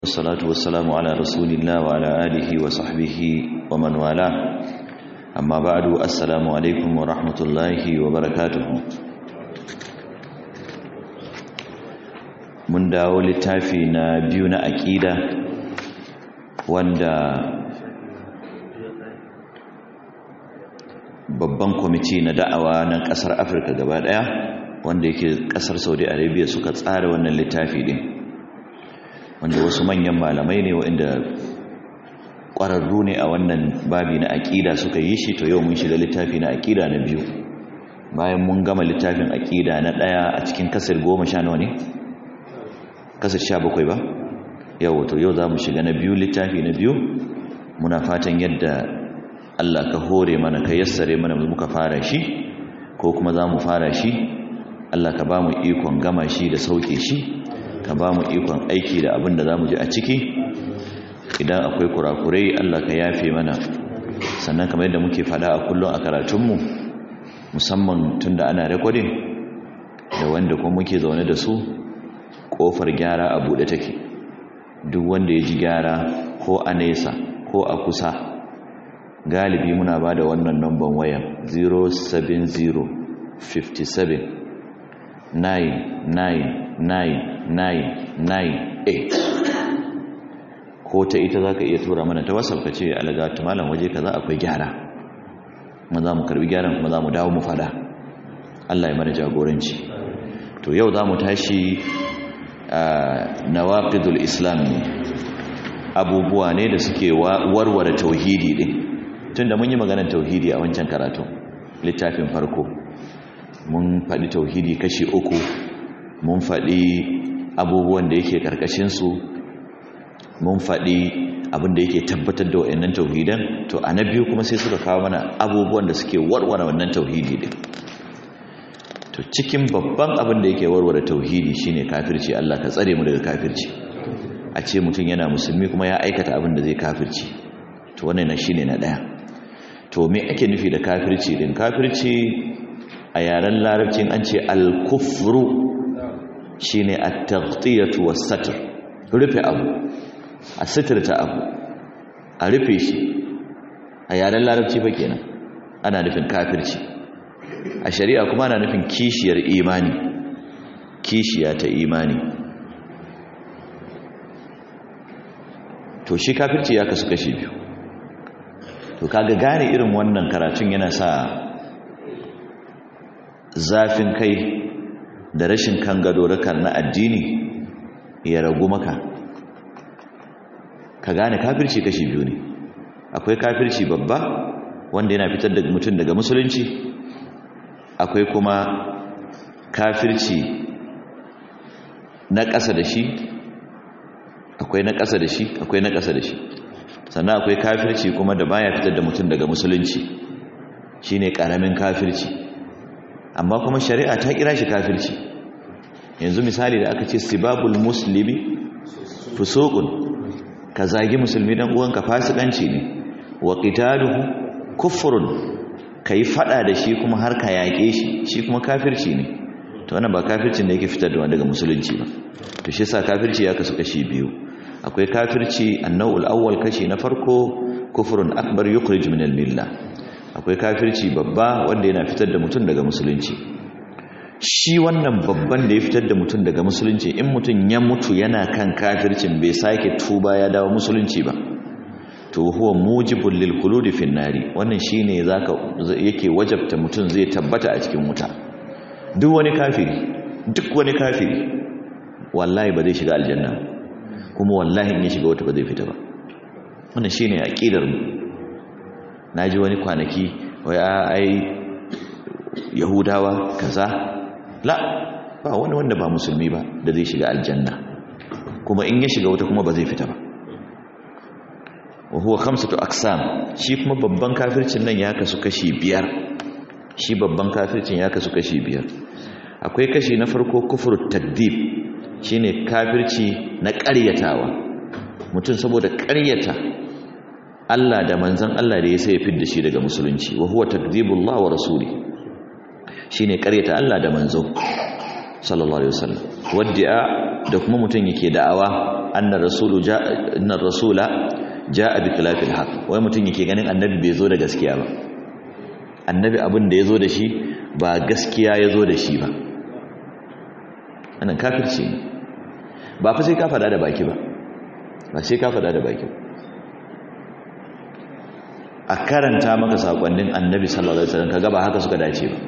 والصلاة والسلام على رسول الله وعلى آله وصحبه ومن والاه أما بعد السلام عليكم ورحمة الله وبركاته mun dawo littafi na biyu na aƙida wanda babban kwamiti na da'awa na ƙasar afirka gaba ɗaya wanda yake ƙasar saudi arabia suka tsara wannan littafi ɗin wanda wasu manyan malamai ne waɗanda ƙwararru ne a wannan babi na aƙida suka yi shi to yau mun shiga littafi na aƙida na biyu bayan mun gama littafin aƙida na ɗaya a cikin kasar goma sha nawa ne kasar sha bakwai ba yau to yau za mu shiga na biyu littafi na biyu muna fatan yadda Allah ka hore mana ka yassare mana muka fara shi ko kuma za mu fara shi Allah ka ba mu ikon gama shi da sauke shi ka ba mu ikon aiki da abin da za mu ji a ciki idan akwai kurakurai Allah ka yafe mana sannan kamar yadda muke fada a kullum a karatunmu musamman tun da ana rekodin da wanda kuma muke zaune da su kofar gyara a buɗe take duk wanda ya ji gyara ko a nesa ko a kusa galibi muna ba da wannan namban wayan 070 57 99998 ko ta ita za ka iya tura mana ta wasal ka ce alaga malam waje ka za akwai gyara kuma za mu karbi gyaran kuma za mu dawo mu fada Allah ya mana jagoranci to yau za mu tashi nawaqidul islam ne abubuwa ne da suke warware tauhidi din tunda mun yi maganar tauhidi a wancan karatu littafin farko mun faɗi tauhidi kashi uku mun faɗi abubuwan da yake ƙarƙashinsu mun faɗi abin da yake tabbatar da wa'annan tauhidan to a na biyu kuma sai suka kawo mana abubuwan da suke warware wannan tauhidi din to cikin babban abin da yake warware tauhidi shine kafirci Allah ka tsare mu daga kafirci a ce mutum yana musulmi kuma ya aikata abin da zai kafirci to wannan na shine na daya to me ake nufi da kafirci din kafirci a yaren larabcin an ce al-kufru shine at-taghtiyatu was-satr rufe abu a sitirta abu a rufe shi a yaren larabci ba kenan ana nufin kafirci a shari'a kuma ana nufin kishiyar imani kishiya ta imani to shi kafirci ya kasu kashi biyu to kaga gane irin wannan karatun yana sa zafin kai da rashin kan gado na addini ya ragu maka ka gane kafirci kashi biyu ne akwai kafirci babba wanda yana fitar da mutum daga musulunci akwai kuma kafirci na ƙasa da shi akwai na ƙasa da shi akwai na ƙasa da shi sannan akwai kafirci kuma da baya fitar da mutum daga musulunci shine ƙaramin kafirci amma kuma shari'a ta kira shi kafirci yanzu misali da aka ce sibabul muslimi fusuqun ka zagi musulmi dan uwanka fasikanci ne wa qitaluhu kufrun kai fada da shi kuma har ka yake shi shi kuma kafirci ne to wannan ba kafircin da yake fitar da wanda daga musulunci ba to shi yasa kafirci ya kasu kashi biyu akwai kafirci annawul awwal kashi na farko kufrun akbar yukhrij min al-millah akwai kafirci babba wanda yana fitar da mutum daga musulunci shi wannan babban da ya fitar da mutum daga musulunci in mutum ya mutu yana kan kafircin bai sake tuba ya dawo musulunci ba to huwa mujibul lil khuludi fin nari wannan shine zaka yake wajabta mutum zai tabbata a cikin wuta duk wani kafiri duk wani kafiri wallahi ba zai shiga aljanna kuma wallahi in ya shiga wata ba zai fita ba wannan shine aqidar mu naji wani kwanaki wai ai yahudawa kaza la ba wani wanda ba musulmi ba da zai shiga aljanna kuma in ya shiga wata kuma ba zai fita ba wa huwa khamsatu aqsam shi kuma babban kafircin nan ya kasu kashi biyar shi babban kafircin ya kasu kashi biyar akwai kashi na farko kufru takdib shine kafirci na ƙaryatawa mutum saboda ƙaryata Allah da manzon Allah da ya sai ya fidda shi daga musulunci wa huwa takdibullah wa rasuli shine ƙaryata Allah da manzo sallallahu alaihi wasallam wadda da kuma mutum yake da'awa annar rasulu ja'a annar rasula ja'a bi khilafil haqq wai mutum yake ganin annabi bai zo da gaskiya ba annabi abin da yazo da shi ba gaskiya yazo da shi ba wannan kafirci ne ba fa sai ka fada da baki ba ba sai ka fada da baki a karanta maka sakonnin annabi sallallahu alaihi wasallam kaga ba haka suka dace ba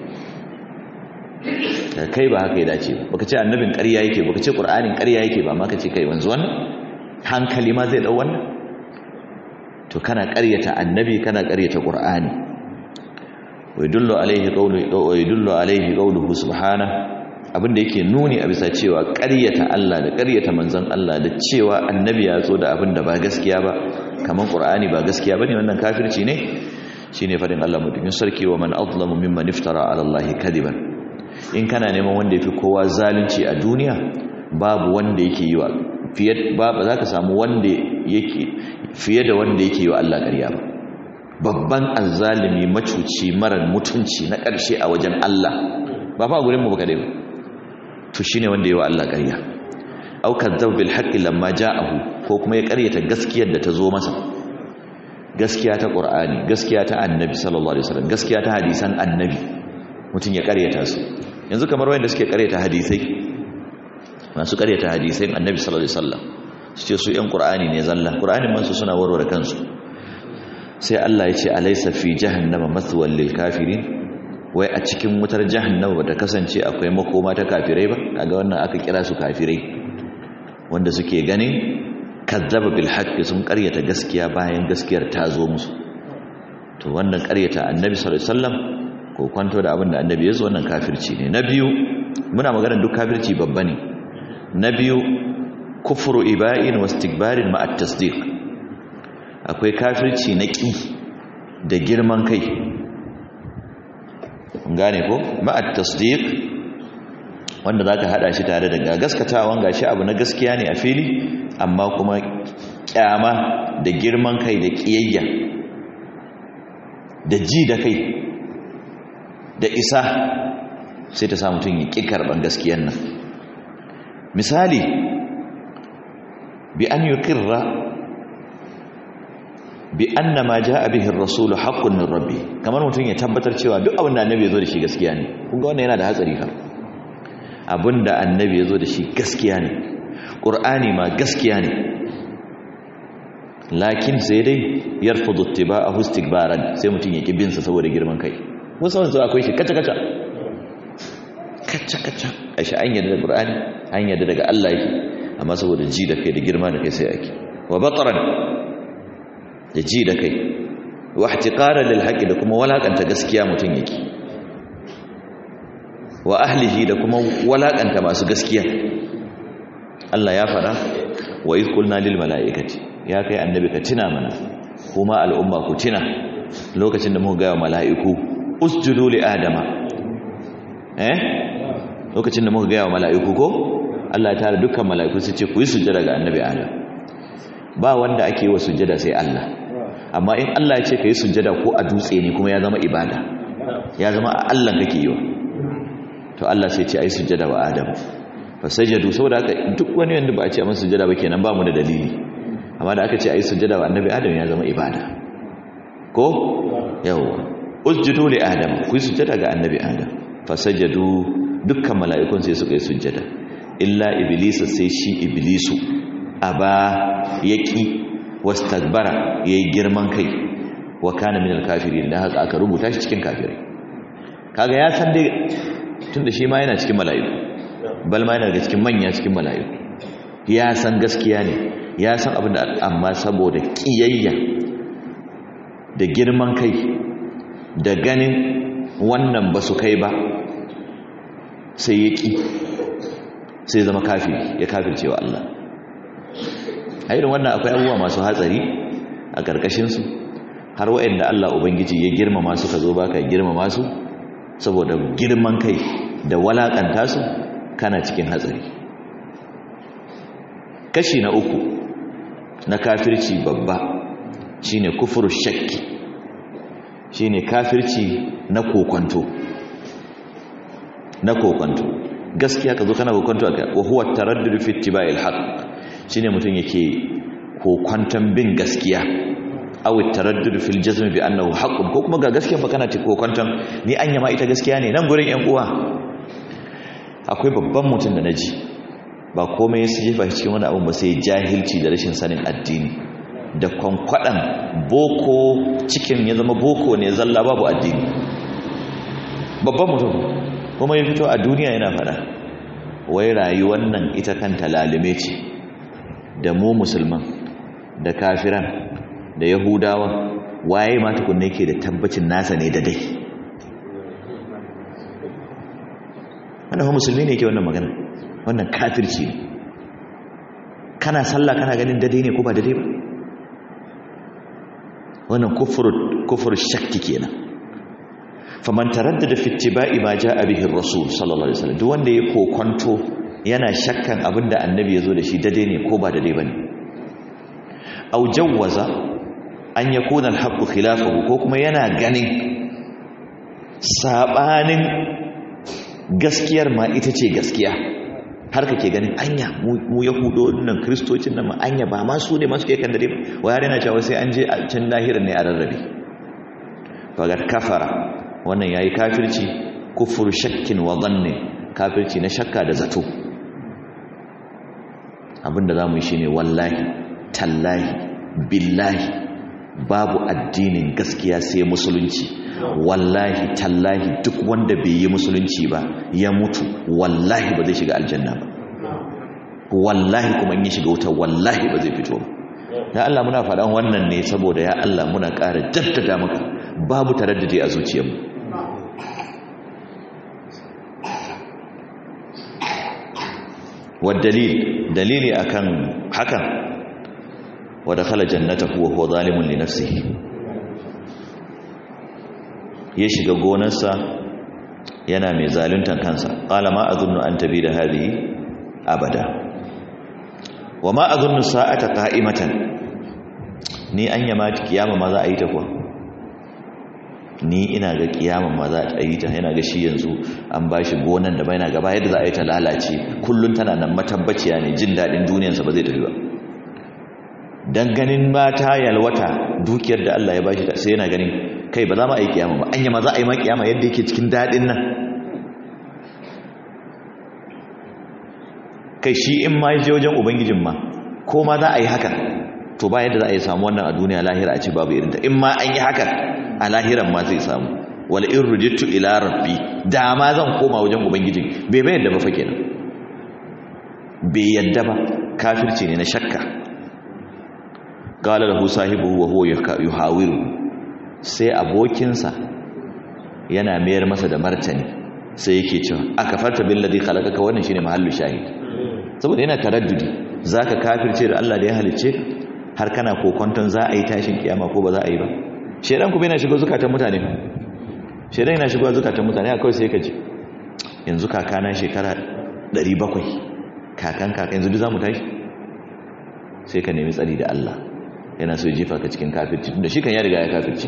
da kai ba haka ya dace ba baka ce annabin ƙarya yake baka ce qur'anin ƙarya yake ba amma ka ce kai wanzu wannan hankali ma zai dau wannan to kana ƙaryata annabi kana ƙaryata qur'ani wa yadullu alaihi qawlu wa yadullu alaihi qawluhu subhanahu abinda yake nuni a bisa cewa ƙaryata Allah da ƙaryata manzon Allah da cewa annabi ya zo da abinda ba gaskiya ba kaman qur'ani ba gaskiya bane wannan kafirci ne shine fadin Allah mutumin sarki wa man azlamu mimman iftara ala Allah kadiban in kana neman wanda yafi kowa zalunci a duniya babu wanda yake yi wa fiye ba za ka samu wanda yake fiye da wanda yake yi wa Allah ƙarya ba babban azzalimi macuci marar mutunci na ƙarshe a wajen Allah ba fa gurin mu baka dai ba to shine wanda yayi wa Allah ƙarya au kadzab bil haqqi lamma ja'ahu ko kuma ya ƙaryata gaskiyar da ta zo masa gaskiya ta Qur'ani gaskiya ta Annabi sallallahu alaihi wasallam gaskiya ta hadisan Annabi mutun ya ƙaryata su yanzu kamar wanda suke ƙaryata hadisai masu ƙaryata hadisan Annabi sallallahu alaihi wasallam su ce su ƴan Qur'ani ne zalla Qur'anin man su suna warware kansu sai Allah ya ce alaysa fi jahannama mathwal lil kafirin wai a cikin wutar jahannama bata kasance akwai makoma ta kafirai ba kaga wannan aka kira su kafirai wanda suke ganin kazzaba bil haqqi sun karyata gaskiya bayan gaskiyar ta zo musu to wannan karyata annabi sallallahu alaihi wasallam ko kwanto da abin da annabi ya zo wannan kafirci ne na biyu muna maganar duk kafirci babba ne na biyu kufru iba'in wa istikbarin ma at-tasdiq akwai kafirci na ƙi da girman kai gane ko ma'at tasdiq wanda zaka hada shi tare da gaskatawan gashi abu na gaskiya ne a fili amma kuma kyama da girman kai da kiyayya da ji da kai da isa sai ta sa mutum ya ƙi karɓar gaskiyar nan misali bi an yuqirra bi anna ma jaa bihi ar-rasul haqqun min rabbi kamar mutum ya tabbatar cewa duk abin da annabi ya zo da shi gaskiya ne kun ga wannan yana da hatsari fa abin da annabi ya zo da shi gaskiya ne qur'ani ma gaskiya ne lakin sai dai yarfudu ittiba'ahu istikbaran sai mutum ya ki bin sa saboda girman kai musamman zuwa akwai shi kaca kaca kaca kaca ashi an yarda da qur'ani an yarda daga Allah yake amma saboda ji da kai da girma da kai sai ake wa bataran da ji da kai wa ihtiqaran lil haqqi da kuma walakanta gaskiya mutun yake wa ahlihi da kuma walakanta masu gaskiya Allah ya fada wa iz qulna lil malaikati ya kai annabi ka tina mana kuma al'umma ku tina lokacin da muka ga mala'iku usjudu li adama eh lokacin da muka ga mala'iku ko Allah ya tare dukkan mala'iku su ce ku yi sujjada ga annabi adam ba wanda ake wa sujjada sai Allah amma in Allah ya ce ka yi sujjada ko a dutse ne kuma ya zama ibada ya zama a Allah kake yi wa to Allah sai ce a yi sujjada wa Adam fa sajadu saboda haka duk wani wanda ba a ce a masa sujjada ba kenan ba mu da dalili amma da aka ce a yi sujjada wa annabi Adam ya zama ibada ko yawa usjudu li Adam ku yi sujjada ga annabi Adam fa sajadu dukkan mala'ikun sai suka yi sujjada illa iblisa sai shi iblisu aba yaki wastakbara yayi girman kai wa kana min al-kafirin da haka aka rubuta shi cikin kafirai kaga ya san dai tunda shi ma yana cikin mala'iku bal ma yana daga cikin manya cikin mala'iku ya san gaskiya ne ya san abin da amma saboda kiyayya da girman kai da ganin wannan ba su kai ba sai ya ki sai zama kafiri ya kafircewa Allah a irin wannan akwai abubuwa masu hatsari a ƙarƙashinsu har waɗanda Allah Ubangiji ya girmama su ka zo ba ka girmama su saboda girman kai da walaƙanta su kana cikin hatsari kashi na uku na kafirci babba shine kufur shakki shine kafirci na kokonto na kokonto gaskiya ka zo kana kokonto aka wa huwa taraddud fi ittiba'il haqq shine mutum yake kokonton bin gaskiya aw taraddud fil jazm bi annahu haqqun ko kuma ga gaskiya fa kana kokonton ni anya ma ita gaskiya ne nan gurin yan uwa akwai babban mutum da naji ba komai ya jefa shi cikin wani abu ba sai jahilci da rashin sanin addini da kwankwadan boko cikin ya zama boko ne zalla babu addini babban mutum kuma ya fito a duniya yana fada wai rayuwar nan ita kanta lalime ce da mu musulman da kafiran da yahudawa waye ma tukunne ke da tabbacin nasa ne da dai wannan musulmi ne ke wannan magana wannan kafirci ne kana sallah kana ganin dade ne ko ba dade ba wannan kufur shakki kenan faman taraddada fi ittiba'i ma jaa bihi ar-rasul sallallahu alaihi wasallam duk wanda ya kokonto yana shakkan abinda annabi yazo da shi dade ne ko ba dade bane aw jawwaza an yakuna al-haqqu khilafahu ko kuma yana ganin sabanin gaskiyar ma ita ce gaskiya har kake ganin anya mu yahudo nan kristocin nan ma anya ba ma su ne masu ke kan dare ba wayar yana cewa sai an je a can lahirin ne a rarrabe fagar kafara wannan yayi kafirci kufur shakkin wa dhanni kafirci na shakka da zato abinda zamu yi shine wallahi tallahi billahi babu addinin gaskiya sai musulunci wallahi tallahi duk wanda bai yi musulunci ba ya mutu wallahi ba zai shiga aljanna ba wallahi kuma in ya shiga wuta wallahi ba zai fito ba ya Allah muna faɗan wannan ne saboda ya Allah muna ƙara jaddada maka babu taraddudi a zuciyarmu والدليل دليلي akan hakan ودخل جنته وهو ظالم لنفسه ya shiga gonarsa yana mai zaluntan kansa qala ma azunnu an tabida hadhihi abada wa ma azunnu sa'ata qa'imatan ni an yama kiyama ma za a yi ta kuwa ni ina ga kiyama ma za a yi ta yana ga shi yanzu an bashi gonan da baina gaba yadda za a yi ta lalace kullun tana nan matabbaciya ne jin dadin duniyarsa ba zai tafi ba dan ganin mata yalwata dukiyar da Allah ya bashi sai yana ganin kai ba za mu a yi kiyama ba anya ma za a yi ma kiyama yadda yake cikin daɗin nan kai shi in ma je wajen ubangijin ma ko ma za a yi haka to ba yadda za a yi samu wannan a duniya lahira a ce babu irinta in ma an yi haka a lahiran ma zai samu wala in rujittu ila rabbi da ma zan koma wajen ubangijin bai bai yadda ba fa kenan bai yadda ba kafirci ne na shakka qala lahu sahibuhu wa huwa yuhawiru sai abokinsa yana mayar masa da martani sai yake cewa aka farta billadhi khalaqaka wannan shine mahallu shahid saboda yana taraddudi zaka kafirce da Allah da ya halicce har kana kokonton za a yi tashin kiyama ko ba za a yi ba shedan kuma yana shigo zukatan mutane shedan yana shigo zukatan mutane a kawai sai ka ji yanzu kakana shekara 700 kakan kaka yanzu duk zamu tashi sai ka nemi tsari da Allah yana so ya jefa ka cikin kafirci tunda shi kan ya riga ya kafirci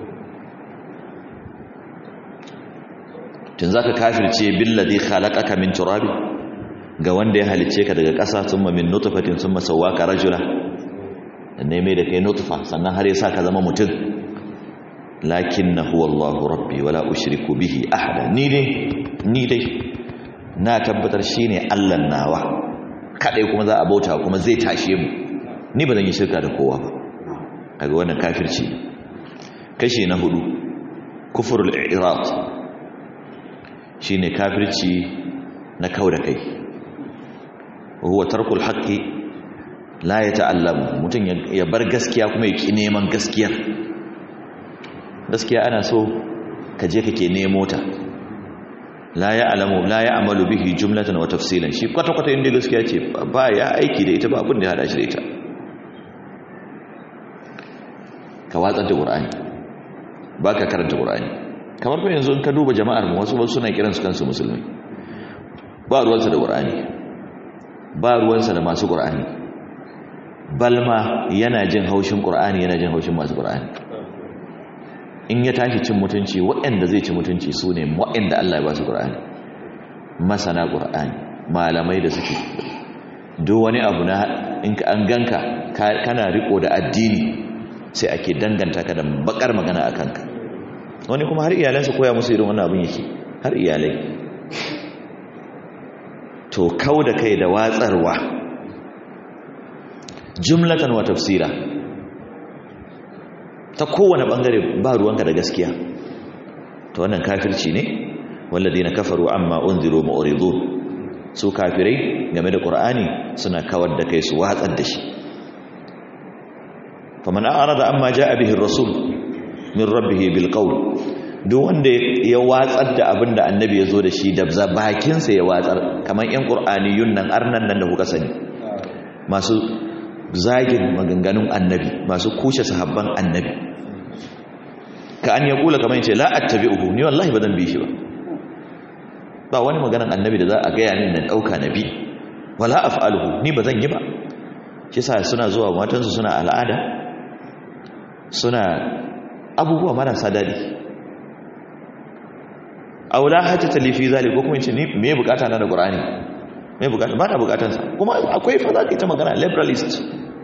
tun zaka kafirce billadhi khalaqaka min turabi ga wanda ya halice ka daga ƙasa thumma min nutfatin thumma sawwaka rajula ne mai da kai nutfa sannan har ya sa ka zama mutum lakinnahu wallahu rabbi wala ushriku bihi ahada ni dai ni dai na tabbatar shine Allah nawa kadai kuma za a bauta kuma zai tashe mu ni ba zan yi shirka da kowa ba kaga wannan kafirci kashi na hudu kufurul i'rad shine kafirci na kauda kai huwa tarkul haqqi la yata'allamu mutun ya bar gaskiya kuma ya ki neman gaskiyar gaskiya ana so ka je kake nemo ta la ya'lamu la ya'malu bihi jumlatan wa tafsilan shi kwata kwata inda gaskiya ce ba ya aiki da ita ba abin da ya hada shi da ita ka watsar da qur'ani baka karanta qur'ani kamar fa yanzu in ka duba jama'ar mu wasu suna kiransu kansu musulmi ba ruwansa da qur'ani ba ruwansa da masu qur'ani balma yana jin haushin qur'ani yana jin haushin masu qur'ani in ya tashi cin mutunci waɗanda zai ci mutunci su ne waɗanda Allah ya ba su qur'ani masana ƙur'ani malamai da suke duk wani abu na in an ganka kana riko da addini sai ake danganta ka da bakar magana a kanka wani kuma har iyalansa koya musu irin wannan abin yake har iyalai to kau da kai da watsarwa jumlatan wa tafsira ta kowane bangare ba ruwanka da gaskiya to wannan kafirci ne walladina kafaru amma unziru mu'ridun su kafirai game da qur'ani suna kawar da kai su watsar da shi faman a'rada amma ja'a bihi ar-rasul min rabbih bil qawl duk wanda ya watsar da abinda annabi ya zo da shi da bakin sa ya watsar kamar yan qur'aniyun nan arnan nan da kuka sani masu zagin maganganun annabi masu kushe sahabban annabi ka an ya kula kamar yace la attabi'uhu ni wallahi ba zan bi shi ba ba wani maganan annabi da za a gaya min nan dauka nabi wala af'aluhu ni ba zan yi ba shi sa suna zuwa matansu suna al'ada suna abubuwa marasa dadi aula hata talifi zalik ko kuma yace ni me bukata na da qur'ani me bukata ba na bukatansa kuma akwai fa za ka yi ta magana liberalist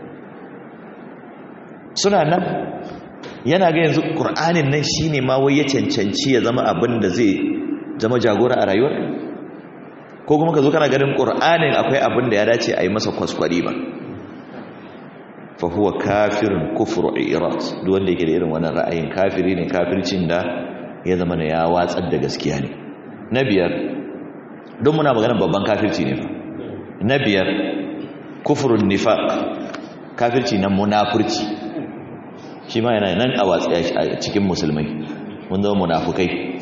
suna nan yana ga yanzu ƙur'anin nan shi ne ma wai ya cancanci ya zama abin da zai zama jagora a rayuwar ko kuma ka zo kana ganin ƙur'anin akwai abin da ya dace a yi masa kwaskwari ba fahuwa kafirin kufur irat duk wanda yake da irin wannan ra'ayin kafiri ne kafircin da ya zama na ya watsar da gaskiya ne na biyar don muna maganar babban kafirci ne fa na biyar kufurun nifaq kafirci na munafurci shi ma yana nan a watsi a cikin musulmai mun zama munafukai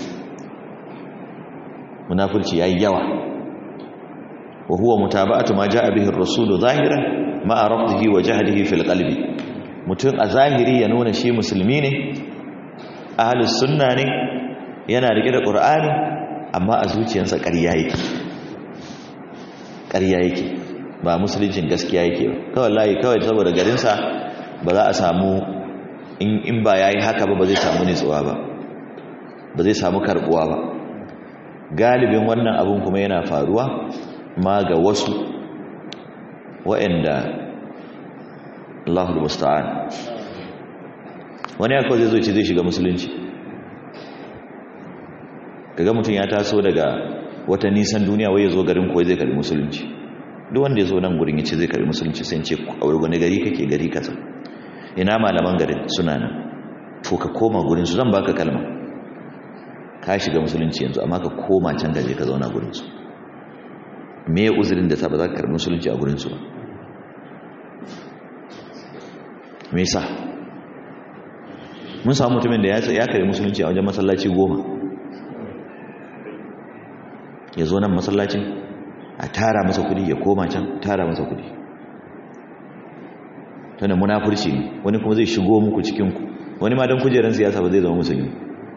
munafurci yayi yawa wa huwa mutaba'atu ma ja'a bihi ar-rasulu zahiran ma'a rafdihi wa jahdihi fil qalbi mutum a zahiri ya nuna shi musulmi ne ahlus sunna ne yana rike da qur'ani amma a zuciyarsa ƙarya yake ƙarya yake ba musuluncin gaskiya yake ba kawai layi kawai saboda garinsa ba za a samu in ba ya yi haka ba ba zai samu nitsuwa ba ba zai samu karbuwa ba galibin wannan abin kuma yana faruwa ma ga wasu wa'anda Allahul musta'an wani ya kawai zai zo ce zai shiga musulunci kaga mutum ya taso daga wata nisan duniya wai ya zo garin kawai zai karbi musulunci duk wanda ya zo nan gurin ya ce zai karbi musulunci sai ce a wani gari kake gari kaza ina malaman garin suna nan to ka koma gurinsu zan baka kalma ka shiga musulunci yanzu amma ka koma can gaje ka zauna gurinsu me ya uzurin da ta ba za ka karbi musulunci a gurinsu ba me sa mun samu mutumin da ya karbi musulunci a wajen masallaci goma ya zo nan masallacin a tara masa kudi ya koma can tara masa kudi tana munafurci ne wani kuma zai shigo muku cikinku wani ma don kujerar siyasa ba zai zama musulmi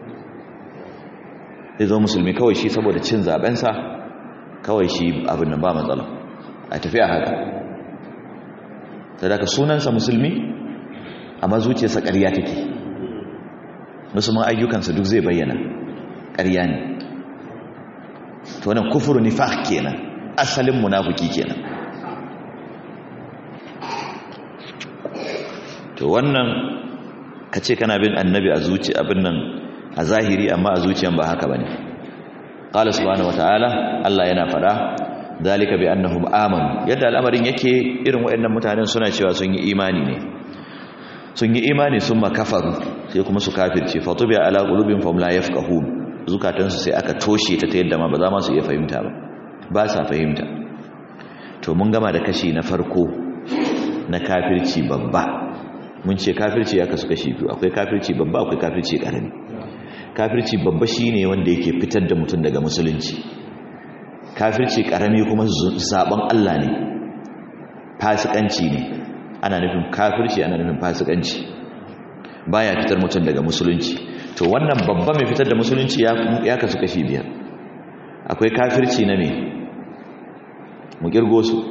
zai zama musulmi kawai shi saboda cin zabensa kawai shi abin nan ba matsala a tafi a haka sadaka sunansa musulmi amma zuciyarsa ƙarya take musulman ayyukansa duk zai bayyana ƙarya ne to wannan kufuru nifaq kenan asalin munafiki kenan to wannan ka ce kana bin annabi a zuci abin nan a zahiri amma a zuciyan ba haka bane qala subhanahu wataala Allah yana fada dalika bi annahum amanu yadda al'amarin yake irin waɗannan mutanen suna cewa sun yi imani ne sun yi imani sun makafaru sai kuma su kafirce fatubi ala qulubin fam la yafqahun zukatansu sai aka toshe ta ta yadda ma ba za ma su iya fahimta ba ba sa fahimta to mun gama da kashi na farko na kafirci babba mun ce kafirci ya kasu kashi biyu akwai kafirci babba akwai kafirci karami kafirci babba shine wanda yake fitar da mutum daga musulunci kafirci karami kuma zaben Allah ne fasikanci ne ana nufin kafirci ana nufin fasikanci baya fitar mutum daga musulunci to wannan babba mai fitar da musulunci ya kasu kashi biyar akwai kafirci na me mu kirgo su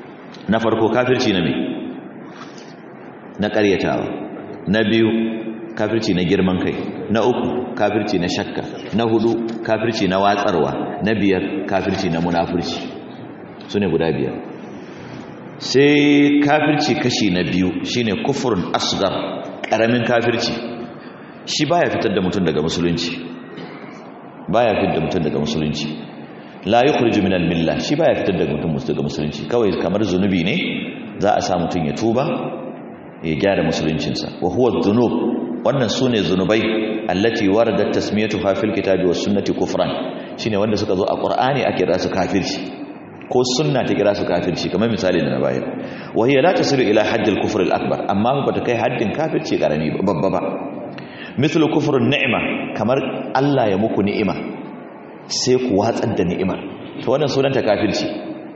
na farko kafirci na me na ƙaryatawa na biyu kafirci na girman kai na uku kafirci na shakka na hudu kafirci na watsarwa na biyar kafirci na munafurci su ne guda biyar sai kafirci kashi na biyu shine kufurin asgar karamin kafirci shi baya fitar da mutum daga musulunci baya fitar da mutum daga musulunci la yukhriju min al-milla shi baya fitar da mutum daga musulunci kawai kamar zunubi ne za a sa mutum ya tuba ya gyara musuluncinsa wa huwa dhunub wannan sune zunubai allati waradat tasmiyatuha fil kitabi was sunnati kufran shine wanda suka zo a qur'ani ake kira su kafirci ko sunna ta kira su kafirci kamar misali da na bayar wa hiya la tasilu ila hadd al-kufr al-akbar amma ba ta kai haddin kafirci karami babba ba mithlu kufr an-ni'ma kamar Allah ya muku ni'ima sai ku watsar da ni'imar to wannan sunanta kafirci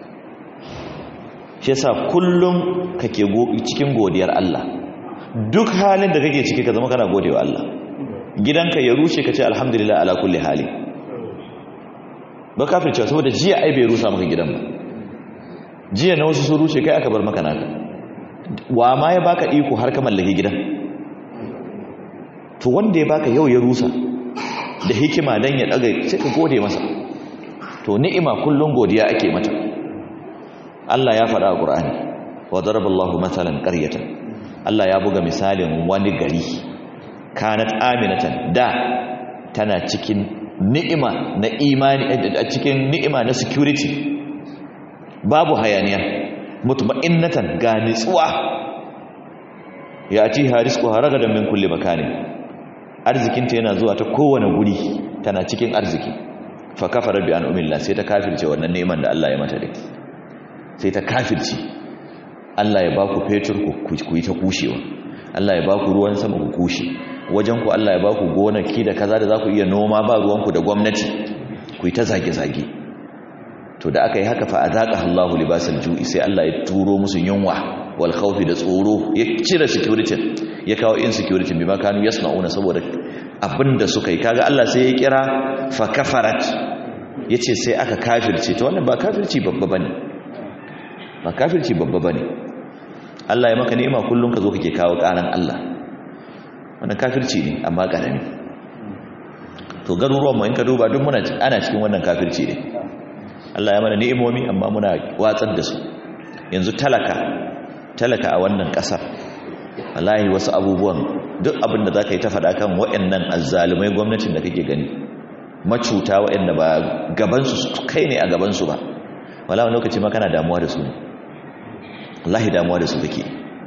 shi yasa kullum kake cikin godiyar Allah duk halin da kake ciki ka zama kana godewa Allah gidanka ya rushe ka ce alhamdulillah ala kulli hali ba kafirce saboda jiya ai bai rusa maka gidan ba jiya na wasu sun rushe kai aka bar maka naka wa ma ya baka iko har ka mallaki gidan to wanda ya baka yau ya rusa da hikima dan ya daga sai ka gode masa to ni'ima kullun godiya ake mata Allah ya faɗa a Qur'ani wa daraballahu mathalan qaryatan Allah ya buga misalin wani gari kanat aminatan da tana cikin ni'ima na imani a cikin ni'ima na security babu hayaniya mutma'innatan ga nitsuwa ya ci harisku haragadan min kulli makani arzikinta yana zuwa ta kowane guri tana cikin arziki fa kafara bi an'amillah sai ta kafirce wannan neman da Allah ya mata dai sai ta kafirce Allah ya baku fetur ku yi ta kushewa Allah ya baku ruwan sama ku kushe wajen ku Allah ya baku gonaki da kaza da za ku iya noma ba ruwanku da gwamnati ku yi ta zage-zage to da aka yi haka fa azaqa Allahu libasal ju'i sai Allah ya turo musu yunwa wal khawfi da tsoro ya cire security ya kawo insecurity bima kanu yasna'una saboda abinda suka yi kaga Allah sai ya kira fa kafarat yace sai aka kafirce to wannan ba kafirci babba bane ba kafirci babba bane Allah ya maka ni'ima kullun ka zo kake kawo karan Allah wannan kafirci ne amma karami to garuruwan mu in ka duba duk muna ana cikin wannan kafirci ne Allah ya mana ni'imomi amma muna watsar da su yanzu talaka talaka a wannan kasar wallahi wasu abubuwan duk abin da zaka yi ta faɗa kan waɗannan azzalumai gwamnatin da kake gani macuta waɗanda ba gaban su kai ne a gaban su ba wala wani lokaci ma kana damuwa da su ne wallahi damuwa da su kake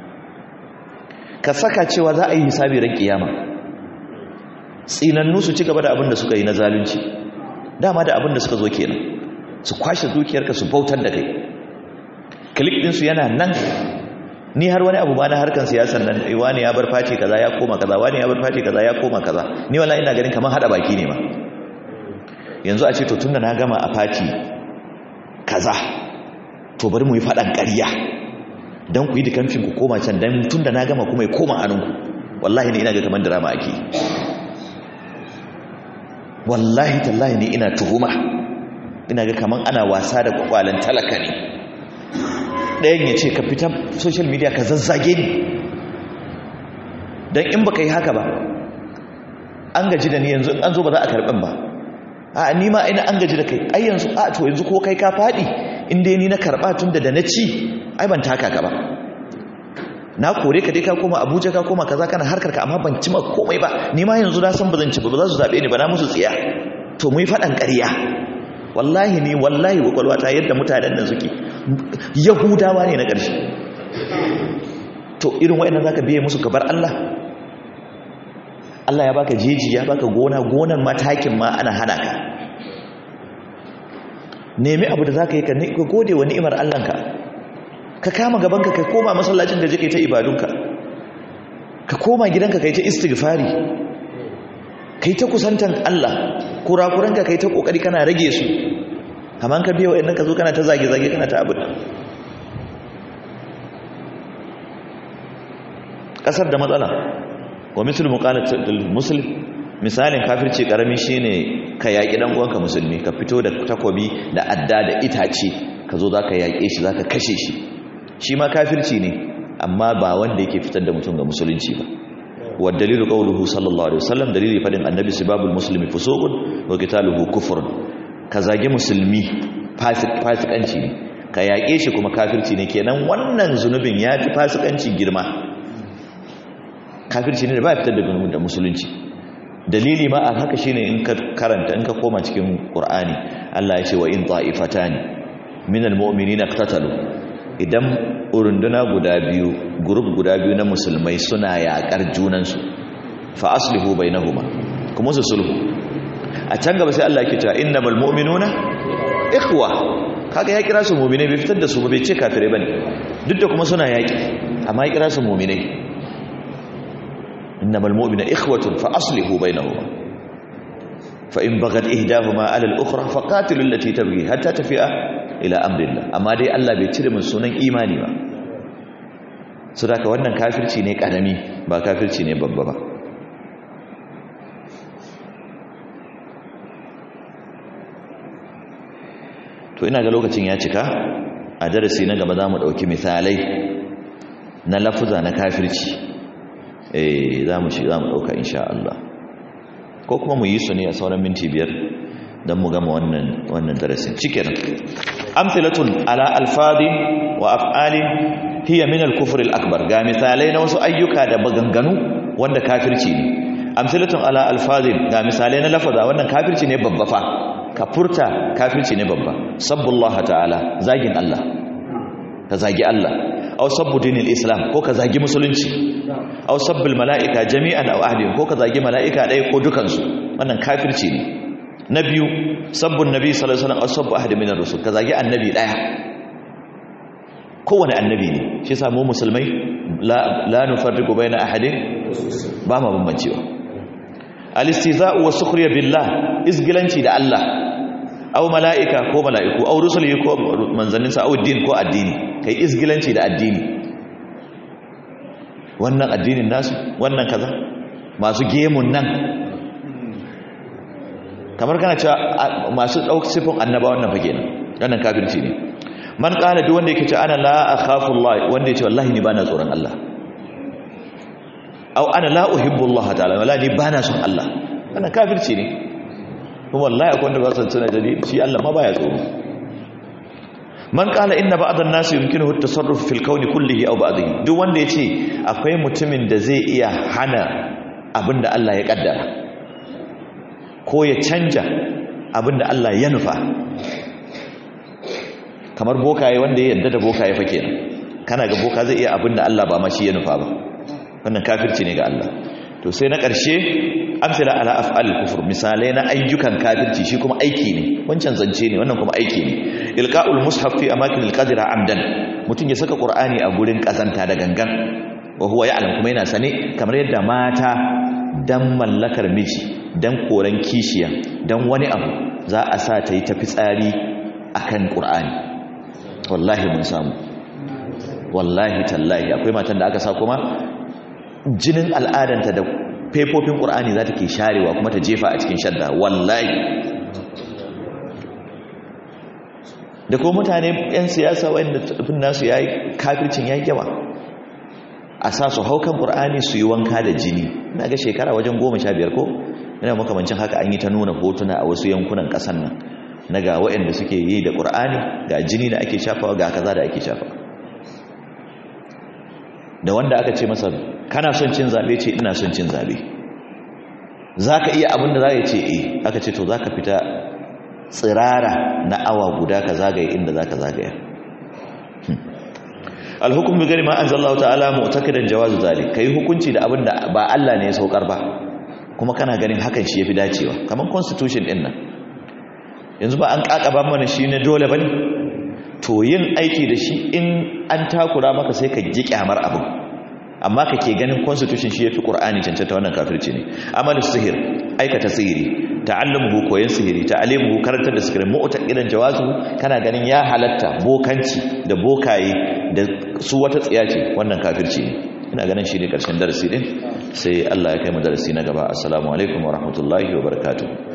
ka saka cewa za a yi hisabi ran kiyama tsinannu su ci gaba da abin da suka yi na zalunci dama da abin da suka zo kenan su kwashe dukiyarka su bautar da kai klik ɗinsu yana nan ni har wani abu ma na harkan siyasan nan wani ya bar face kaza ya koma kaza wani ya bar face kaza ya koma kaza ni wallahi ina ganin kamar hada baki ne ma yanzu a ce to tunda na gama a face kaza to bari mu yi fadan ƙarya dan ku yi dukamfin ku koma can dan tunda na gama kuma ya koma hannunku wallahi ne ina ga kamar drama ake wallahi tallahi ne ina tuhuma ina ga kamar ana wasa da kwakwalen talaka ne ɗayan ya ce ka fita social media ka zazzage ni don in baka yi haka ba an gaji da ni yanzu an zo ba za a karɓin ba a ni ma ina an gaji da kai ai yanzu a to yanzu ko kai ka faɗi inda ni na karɓa tun da da na ci ai ban taka ka ba na kore ka dai ka koma abuja ka koma kaza kana harkar ka amma ban ci ma komai ba ni ma yanzu na san ba zan ci ba ba za su zaɓe ni ba na musu tsiya to mu yi faɗan ƙarya wallahi ni wallahi kwakwalwa ta yadda mutanen nan suke yahudawa ne na ƙarshe to irin wa'annan zaka biye musu gabar Allah Allah ya baka jeji ya baka gona gonan matakin ma ana hana ka nemi abu da zaka yi ka gode wa ni'imar Allahnka ka kama gabanka ka koma masallacin da jike ta ibadunka ka koma gidanka kai ta istighfari kai ta kusantan Allah kurakuranka kai ta kokari kana rage su amma ka biya wa'annan ka zo kana ta zage zage kana ta abu kasar da matsala wa misal muqalatul muslim misalin kafirci karami shine ka yaki dan uwanka musulmi ka fito da takobi da adda da itace ka zo zaka yake shi zaka kashe shi shi ma kafirci ne amma ba wanda yake fitar da mutum ga musulunci ba wa dalilu qawluhu sallallahu alaihi wasallam dalili fadin annabi sibabul muslimi fusuqun wa qitaluhu kufrun ka zage musulmi fasikanci ne ka yaƙe shi kuma kafirci ne kenan wannan zunubin ya fi fasikanci girma kafirci ne da ba ya fitar da da musulunci dalili ma a haka shine in ka karanta in ka koma cikin qur'ani Allah ya ce wa in ta'ifatani minal mu'minina iqtatalu idan urunduna guda biyu group guda biyu na musulmai suna yaƙar junansu fa aslihu bainahuma kuma su sulhu a can gaba sai Allah yake cewa innamal mu'minuna ikhwa kaga ya kira su mu'minai bai fitar da su ba bai ce kafirai bane duk da kuma suna yaƙi amma ya kira su mu'minai innamal mu'minu ikhwatun fa aslihu bainahuma fa in baghat ihdahuma ala al-ukhra fa qatilu allati tabghi hatta tafi'a ila amrillah amma dai Allah bai cire mun sunan imani ba saboda wannan kafirci ne karami ba kafirci ne babba ba to ina ga lokacin ya cika a darasi na gaba za mu ɗauki misalai na lafuza na kafirci eh za mu shi za mu ɗauka insha Allah ko kuma mu yi su ne a sauran minti biyar don mu gama wannan wannan darasin cikin amthilatun ala alfadi wa af'ali hiya min al-kufr al-akbar ga misalai na wasu ayyuka da maganganu wanda kafirci ne amthilatun ala alfadi ga misalai na lafaza wannan kafirci ne babba fa ka furta kafirci ne babba sabbullah ta'ala zagin Allah ka zagi Allah aw sabbu dinil islam ko ka zagi musulunci aw sabbul malaika jami'an aw ahdin ko ka zagi malaika ɗaya ko dukansu wannan kafirci ne na biyu sabbun nabi sallallahu alaihi wasallam aw sabbu ahadin minar rusul ka zagi annabi ɗaya kowane annabi ne shi yasa mu musulmai la la nufarriqu baina ahadin ba ma bambancewa al-istihza'u wa sukhriya billah izgilanci da Allah aw mala'ika ko mala'iku aw rusuli ko manzanninsa aw din ko addini kai izgilanci da addini wannan addinin nasu wannan kaza masu gemun nan kamar kana cewa masu ɗauk sifin annaba wannan fage nan wannan kafirci ne man ƙala duk wanda yake ce ana la akhafu Allah wanda yake wallahi ni bana tsoron Allah aw ana la uhibbu Allah ta'ala wala ni bana son Allah wannan kafirci ne kuma wallahi akwai wanda ba su tuna jadi shi Allah ma baya tsoro man qala inna ba'dhan nas yumkinuhu at-tasarruf fil kawni kullihi aw ba'dihi duk wanda yace akwai mutumin da zai iya hana abinda Allah ya kaddara ko ya canja abinda Allah ya nufa kamar bokaye wanda ya yadda da bokaye fa kenan kana ga boka zai iya abinda Allah ba ma shi ya nufa ba wannan kafirci ne ga Allah to sai na ƙarshe amsila ala af'al kufur misalai na ayyukan kafirci shi kuma aiki ne wancan zance ne wannan kuma aiki ne ilqa'ul mushaf fi amakin alqadira amdan mutun ya saka qur'ani a gurin kazanta da gangan wa huwa ya'lam kuma yana sane kamar yadda mata dan mallakar miji dan koran kishiya dan wani abu za a sa ta yi tafi tsari akan qur'ani wallahi mun samu wallahi tallahi akwai matan da aka sa kuma jinin al'adanta da faifofin ƙur'ani za ta ke sharewa kuma ta jefa a cikin shadda wallahi da kuma mutane 'yan siyasa wanda tafin nasu ya yi kafircin ya yawa a sa su haukan ƙur'ani su yi wanka da jini na ga shekara wajen goma sha biyar ko yana makamancin haka an yi ta nuna hotuna a wasu yankunan ƙasan nan na ga waɗanda suke yi da ƙur'ani ga jini da ake shafawa ga kaza da ake shafawa da wanda aka ce masa kana son cin zabe ce ina son cin zabe za ka iya abinda za ya ce e aka ce to za ka fita tsirara na awa guda ka zagaye inda za ka zagaya alhukum bi gari ma an zallahu ta'ala mu'taqidan jawazu zalik kai hukunci da abinda ba Allah ne ya saukar ba kuma kana ganin hakan shi yafi dacewa kamar constitution din nan yanzu ba an kakaba mana shi ne dole bane to yin aiki da shi in an takura maka sai ka ji kyamar abin amma ka ke ganin constitution shi ya fi ƙur'ani cancanta wannan kafirci ne amalin sihir aikata sihiri ta'allamuhu koyon sihiri ta'alimuhu karantar da sihirin mu'ta idan jawazu kana ganin ya halatta bokanci da bokaye da su wata tsiya ce wannan kafirci ne ina ganin shi ne ƙarshen darasi din sai Allah ya kai mu darasi na gaba assalamu alaikum wa rahmatullahi wa barakatuh